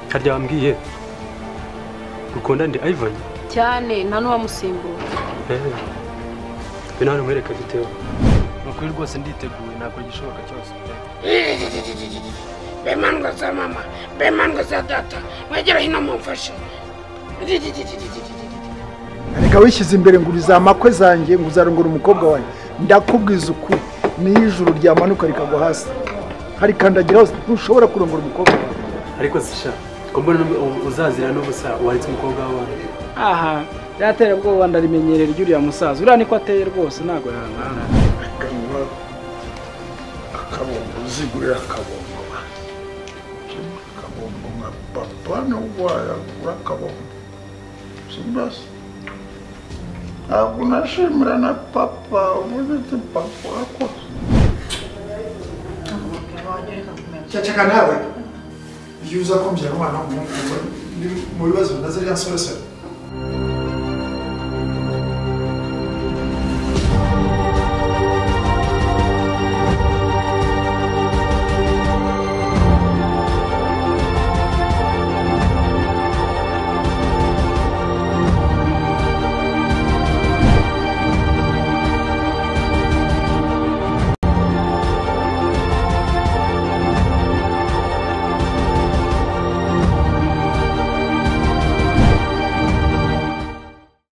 harya wambwiye ukunda ndi ayivani cyane nta n'uwamusimbura we nawe umuhereka gitewe ni ukuri rwose nditeguye nakora igishoboka cyose be mandwa za mama be mandwa za data mwegere hino mumfashe reka wishyize imbere ngo uriza amakwe zanjye ngo uzarongora umukobwa wawe ndakubwiza ukuri niyo ijuru ryamanuka rikagwa hasi hari kandagira hose ntushobora kurongora umukobwa wawe ariko sisha ko mbona n'ubu- uzazira n'ubusa waretse umukobwa wawe aha byatera ubwoba ndarimenyerera iry'uriya musaza uriya niko ateye rwose ntabwo yangana akanywa akabombo uzigurira akabombo akabombo nka papa nubwo wayagura akabombo simbasi ntabwo nashimira na papa ubuze ati papa urakoze cyacaka nawe iyo uza kumbyara umwana w'umuhungu mu bibazo nazo rya soresore